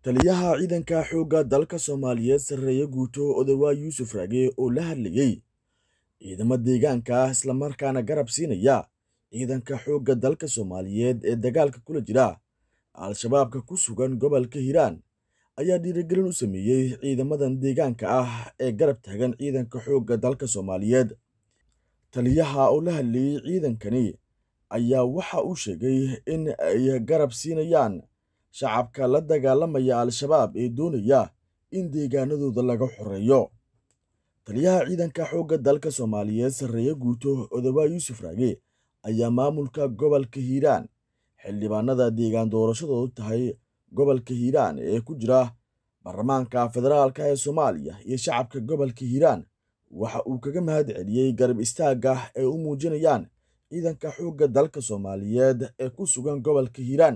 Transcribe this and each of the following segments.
taliyaha ciidanka xoogga dalka soomaaliyeed sarreeye guuto odawaa yuusuf raage oo la hadlayey ciidamo deegaanka ah islamarkaana garab siinaya ciidanka xoogga dalka soomaaliyeed ee dagaalka kula jira al-shabaabka ku sugan gobolka hiiraan ayaa dhiirigelin u sameeyey ciidamadan deegaanka ah ee garab taagan ciidanka xoogga dalka soomaaliyeed taliyaha oo la hadlayey ciidankani ayaa waxa uu sheegay in ay garab siinayaan shacabka la dagaalamaya al-shabaab ee doonaya in deegaanadooda laga xoreeyo taliyaha ciidanka xoogga dalka soomaaliyeed sarreeye guuto odawaa yuusuf raage ayaa maamulka gobolka hiiraan xildhibaanada deegaan doorashadoodu tahay gobolka hiiraan ee ku jira baarlamaanka federaalka ee soomaaliya iyo shacabka gobolka hiiraan waxa uu kaga mahad celiyey garab istaagga ay u muujinayaan ciidanka xoogga dalka soomaaliyeed ee ku sugan gobolka hiiraan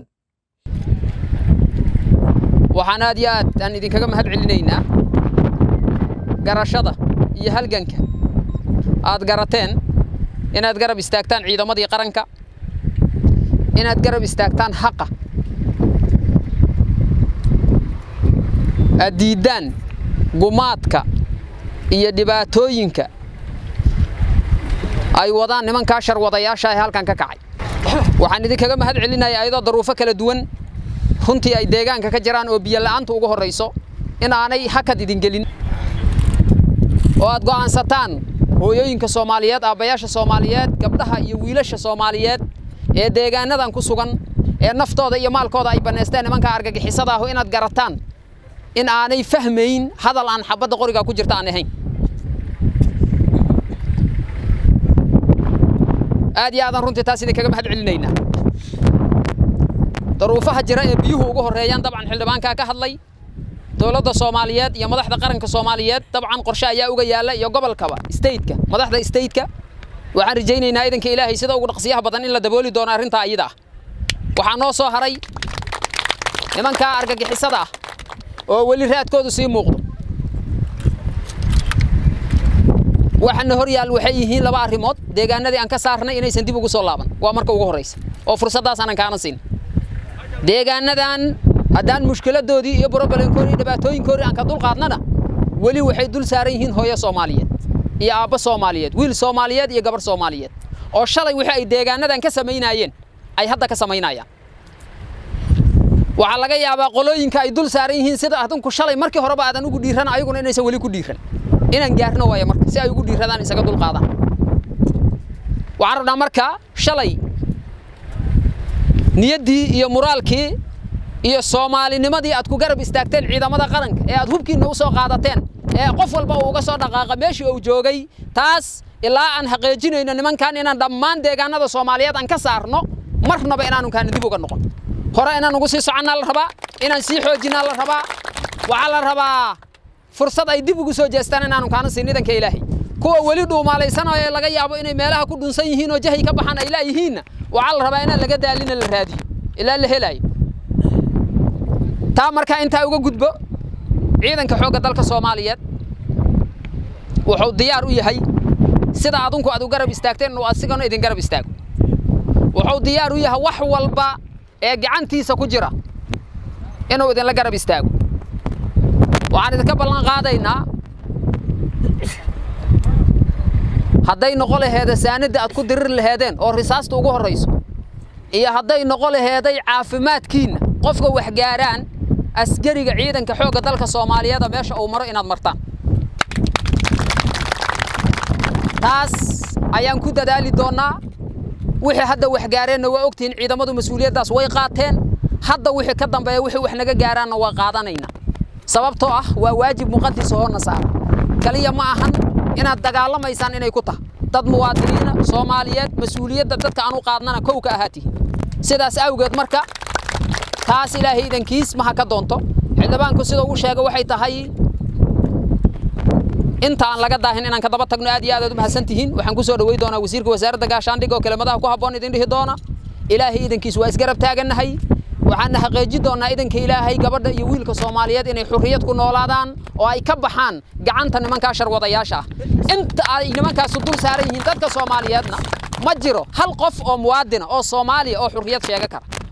waxaan aad iyo aad aan idinkaga mahad celinaynaa garashada iyo halganka aad garateen inaad garab istaagtaan ciidamadii qaranka inaad garab istaagtaan xaqa aad diiddaan gumaadka iyo dhibaatooyinka ay wadaan nimankaa sharwadayaasha ee halkan ka kacay waxaan idinkaga mahad celinayaa ayadoo daruufo kala duwan runtii ay deegaanka ka jiraan oo biyo la'aanta ugu horrayso in aanay hakad idin gelin oo aad go'aansataan hooyooyinka soomaaliyeed aabbayaasha soomaaliyeed gabdhaha iyo wiilasha soomaaliyeed ee deegaanadan ku sugan ee naftooda iyo maalkooda ay bannaysteen nimanka argagixisada ahu inaad garataan in aanay fahmayn hadal aan xabadda qoriga ku jirta aan ahayn aad iyo aadaan runtii taas idinkaga mahad celinaynaa daruufaha jira ee biyuhu ugu horreeyaan dabcan xildhibaankaa ka hadlay dowladda soomaaliyeed iyo madaxda qaranka soomaaliyeed dabcan qorshe ayaa uga yaalla iyo gobolkaba stateka madaxda stateka waxaan rajaynaynaa idanka ilaahay sida ugu dhaqsiyaha badan in la dabooli doono arrintaa iyada ah waxaa noo soo haray nimankaa argagixisada ah oo weli raadkoodu sii muuqdo waxana hor yaal waxay yihiin laba arrimood deegaanadii aan ka saarnay inaysan dib ugu soo laaban waa marka ugu horraysa oo fursaddaas aanan kaana siin deegaanadan haddaan mushkiladoodii iyo brobalemkoodii iyo dhibaatooyinkoodii aan ka dul qaadnana weli waxay dul saaran yihiin hooyo soomaaliyeed iyo aabbo soomaaliyeed wiil soomaaliyeed iyo gabarh soomaaliyeed oo shalay wixii ay deegaanadan ka samaynaayeen ay hadda ka samaynayaan waxaa laga yaabaa qolooyinka ay dul saaran yihiin sida adinku shalay markii horeba aadan ugu dhiiran ayaguna inaysan weli ku dhiiran inaan gaarno waayo marka si ay ugu dhiiradaan isaga dul qaadaan waxaan rabnaa marka shalay niyaddii iyo muraalkii iyo soomaalinimadii aad ku garab istaagteen ciidamada qaranka ee aad hubkiinna u soo qaadateen ee qof walba uu uga soo dhaqaaqa meeshii uu joogay taas ilaa aan xaqiijinayno nimankan inaan dhammaan deegaanada soomaaliyeed aan ka saarno marnaba inaanu kaana dib uga noqon hore inaan ugu sii soconnaa la rabaa inaan sii xoojinaa la rabaa waxaa la rabaa fursad ay dib ugu soo jeestaan inaanu kaana siin idanka ilaahay kuwa weli dhuumaalaysanaya laga yaabo inay meelaha ku dhunsan yihiin oo jahay ka baxaan ay laayihiinna waxaa la rabaa inaan laga daalina la raadiyo ilaa la helaayo taa markaa intaa uga gudbo ciidanka xoogga dalka soomaaliyeed wuxuu diyaar u yahay sida adinku aad u garab istaagteen inuu asigana idin garab istaago wuxuu diyaar u yahay wax walba ee gacantiisa ku jira inuu idinla garab istaago waxaan idinka ballan qaadaynaa hadday noqo laheeda saanadda aad ku dirir laheedeen oo risaasta ugu horrayso iyo hadday noqo laheeday caafimaadkiinna qofka wax gaaraan askariga ciidanka xoogga dalka soomaaliyeeda meesha uu maro inaad martaan taas ayaan ku dadaali doonnaa wixii hadda wax gaareenna waa ogtihiin ciidamadu mas-uuliyaddaas way qaateen hadda wixii ka dambeeya wixii wax naga gaaraanna waa qaadanaynaa sababtoo ah waa waajib muqadis hoona saara kaliya ma ahan inaad dagaalamaysaan inay ku tahay dad muwaadiniina soomaaliyeed mas-uuliyadda dadka aan u qaadnana kow ka ahaatihin sidaas awgeed marka taas ilaahay idankiis maha ka doonto xildhibaanku sida uu sheega waxay tahay inta aan laga daahin inaan ka daba tagno aad iyo aad aad u mahadsan tihiin waxaan ku soo dhawey doonaa wasiirka wasaaradda gaashaandhigga oo kelimadaha ku habboon idin dhihi doona ilaahay idankiis waa isgarab taagannahay waxaana xaqiijin doonnaa idanka ilaahay gabadha iyo wiilka soomaaliyeed inay xurriyad ku noolaadaan oo ay ka baxaan gacanta nimankaa sharwadayaasha ah inta ay nimankaasu dul saaran yihiin dadka soomaaliyeedna ma jiro hal qof oo muwaadina oo soomaaliya oo xurriyad sheega kara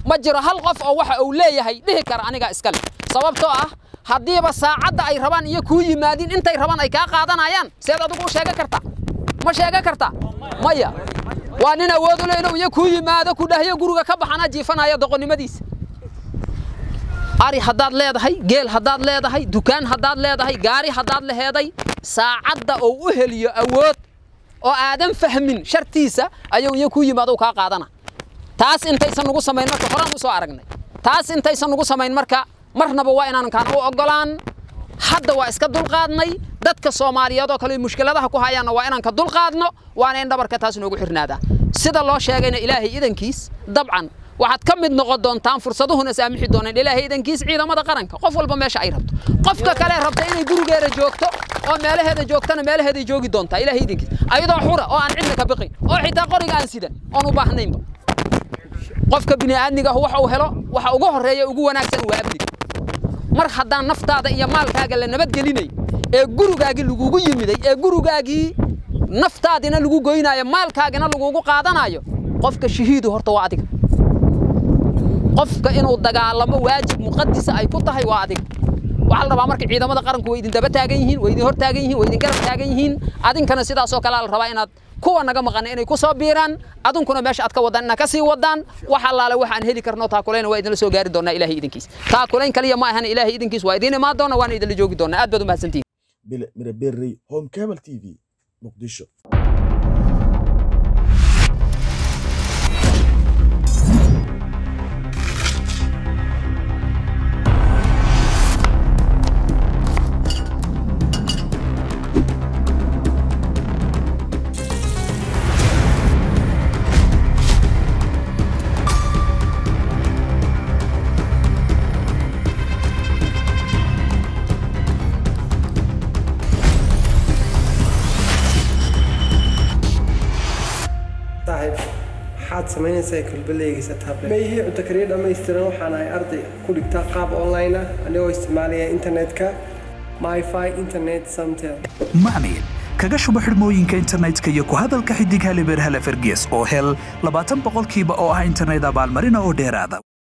ma jiro hal qof oo waxa uu leeyahay dhihi kara anigaa iskale sababtoo ah haddiiba saacadda ay rabaan iyo kuu yimaadin intay rabaan ay kaa qaadanayaan seed adigu u sheegan kartaa ma sheegan kartaa maya waa nin awood u leh inuu iyo kuu yimaado ku dhahyo guriga ka baxana jiifanaya doqonnimadiisa ari haddaad leedahay geel haddaad leedahay dukaan haddaad leedahay gaari haddaad leheeday saacadda uu u heliyo awood oo aadan fahmin shartiisa ayuu iyo kuu yimaado kaa qaadana taas intaysan nugu samayn marka horaan u soo aragnay taas intaysan nugu samayn marka marnaba waa inaanan kaan u oggolaan hadda waa iska dulqaadnay dadka soomaaliyeed oo kale mushkiladaha ku hayaanna waa inaan ka dulqaadno waana in dhabarka taas noogu xirnaadaa sida loo sheegayna ilaahay idankiis dabcan waxaad ka mid noqon doontaan fursaduhuna saamixi doonaan ilaahay idankiis ciidamada qaranka qof walba meesha ay rabto qofka kale rabta inay gurigeeda joogto oo meelaheeda joogtana meelaheeday joogi doontaa ilaahay idankiis ayadoo xura oo aan cidna ka biqin oo xitaa qoriga aan sidan oon u baahnaynba qofka bini'aadmiga ah waxa uu helo waxa ugu horreeya ugu wanaagsan waa amniga mar haddaan naftaada iyo maalkaaga la nabadgelinay ee gurigaagii lagugu yimiday ee gurigaagii naftaadina lagu goynaayo maalkaagina lagugu qaadanayo qofka shahiidu horta waa adiga qofka inuu dagaalamo waajib muqadisa ay ku tahay waa adiga waxaa la rabaa marka ciidamada qaranku way idin daba taagan yihiin way idin hor taagan yihiin way idin garab taagan yihiin adinkana sidaasoo kalea la rabaa inaad kuwa naga maqana inay ku soo biiraan adunkuna meesha aad ka wadaan inaad ka sii wadaan wax allaale waxaan heli karno taakulayna waa idinla soo gaari doonaa ilaahay idinkiis taakulayn kaliya ma ahan ilaahay idinkiis waa idiin imaan doona waana idinla joogi doonaa aad baad u mahadsantihin bile miraberrey home cable t v muqdisho saaxiib maxaad samaynaysaa kulbaleygiisa tablet ma ihii cunto kariya dhammaystiran waxaan ahay arday ku dhigtaa qaab online ah anigoo isticmaalaya internetka myfi internet samtel macmiil kaga shubo xidhmooyinka internetka iyo ku hadalka xidig halibeer hale fergees oo hel labaatan boqolkiiba oo ah internet abaalmarina oo dheeraada